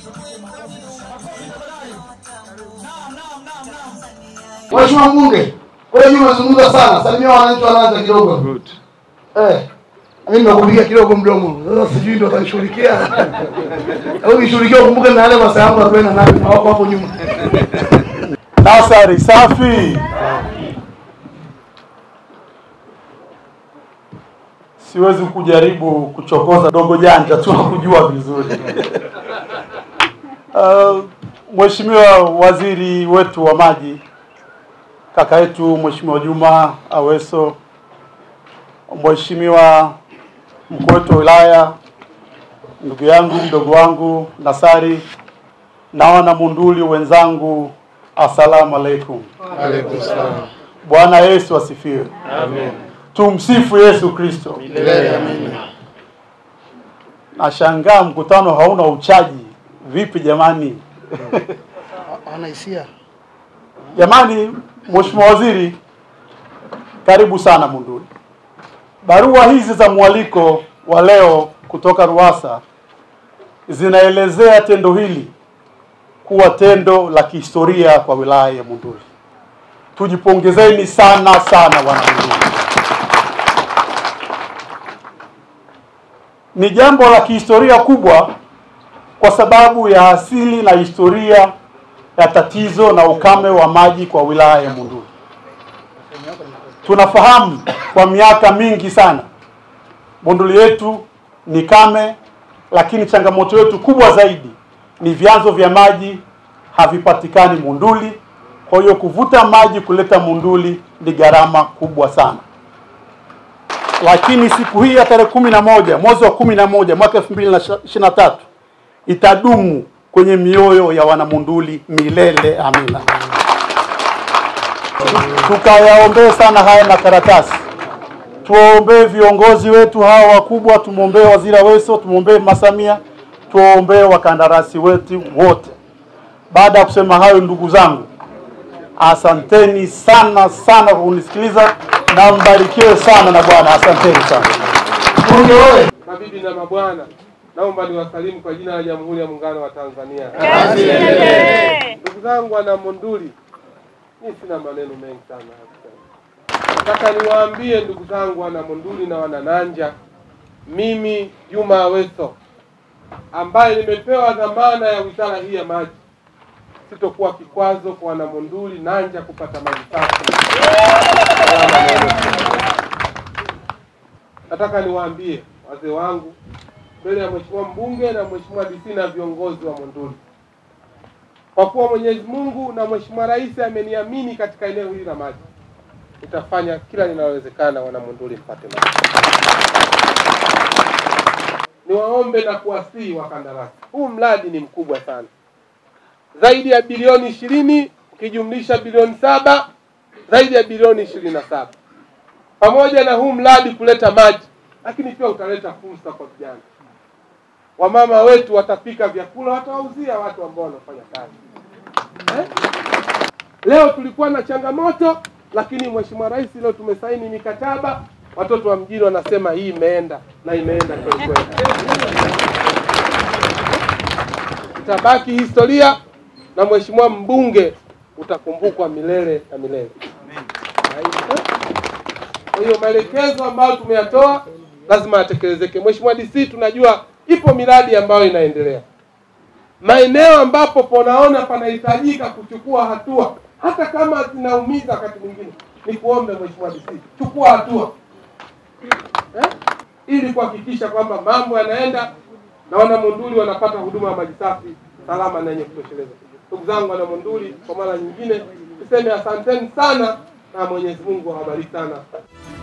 Mheshimiwa mbunge, wewe nyuma umezungumza sana, salimia wananchi wanaanza kidogo. Good. Eh, mimi nimekupigia kidogo mdomo. Sasa sijui ndio atanishughulikia. Au nishughulikia ukumbuke na yale masaa yangu akwenda na na wako hapo nyuma. Nasari safi. Siwezi kujaribu kuchokoza dogo janja tu kujua vizuri. Uh, Mheshimiwa waziri wetu wa maji kaka yetu Mheshimiwa Juma Aweso, Mheshimiwa mkuu wetu wa wilaya, ndugu yangu mdogo wangu Nasari na wana Munduli wenzangu, assalamu alaikum. Alaykum salaam. Bwana Yesu asifiwe. Amen. Tumsifu Yesu Kristo. Milele amina. Nashangaa mkutano hauna uchaji. Vipi jamani? Ana hisia. Jamani, Mheshimiwa Waziri, karibu sana Munduli. Barua hizi za mwaliko wa leo kutoka Ruwasa zinaelezea tendo hili kuwa tendo la kihistoria kwa wilaya ya Munduli. Tujipongezeni sana sana wana Munduli. Ni jambo la kihistoria kubwa kwa sababu ya asili na historia ya tatizo na ukame wa maji kwa wilaya ya Munduli. Tunafahamu kwa miaka mingi sana Munduli yetu ni kame, lakini changamoto yetu kubwa zaidi ni vyanzo vya maji havipatikani Munduli. Kwa hiyo kuvuta maji kuleta Munduli ni gharama kubwa sana. Lakini siku hii ya tarehe kumi na moja mwezi wa kumi na moja mwaka elfu mbili na ishirini na tatu itadumu kwenye mioyo ya wanamunduli milele. Amina. Tukayaombee sana haya makaratasi, tuwaombee viongozi wetu hawa wakubwa, tumwombee Waziri Aweso, tumwombee Masamia, tuwaombee wakandarasi wetu wote. Baada ya kusema hayo, ndugu zangu, asanteni sana sana kwa kunisikiliza na mbarikiwe sana na Bwana. Asanteni sana. Mbunge wewe. Mabibi na mabwana, naomba niwasalimu kwa jina la Jamhuri ya Muungano wa Tanzania. Ndugu zangu wana Monduli, mimi sina maneno mengi sana ya kusema. Nataka niwaambie ndugu zangu wana Monduli na wana Nanja, mimi Juma Aweso ambaye nimepewa dhamana ya wizara hii ya maji, sitokuwa kikwazo kwa wana Monduli Nanja kupata maji safi. Salama na yenye nataka niwaambie wazee wangu mbele ya mheshimiwa mbunge na mheshimiwa DC na viongozi wa Monduli, kwa kuwa Mwenyezi Mungu na mheshimiwa rais ameniamini katika eneo hili la maji, nitafanya kila linalowezekana wana Monduli mpate maji. Niwaombe na kuwasihi wakandarasi, huu mradi ni mkubwa sana, zaidi ya bilioni ishirini ukijumlisha bilioni saba zaidi ya bilioni ishirini na saba pamoja na huu mradi kuleta maji, lakini pia utaleta fursa kwa vijana. Wamama wetu watapika vyakula, watawauzia watu ambao wanafanya kazi eh? Leo tulikuwa na changamoto, lakini Mheshimiwa Rais leo tumesaini mikataba, watoto wa mjini wanasema hii imeenda na imeenda kweli kweli. Itabaki historia na Mheshimiwa mbunge utakumbukwa milele na milele. Kwa hiyo maelekezo ambayo tumeyatoa lazima yatekelezeke. Mheshimiwa DC, tunajua ipo miradi ambayo inaendelea maeneo ambapo ponaona panahitajika kuchukua hatua, hata kama zinaumiza wakati mwingine, ni kuombe Mheshimiwa DC, chukua hatua eh? ili kuhakikisha kwamba mambo yanaenda na wana Monduli wanapata huduma ya maji safi salama na yenye kutosheleza. Ndugu zangu wana Monduli, kwa mara nyingine niseme asanteni sana na Mwenyezi Mungu awabariki sana.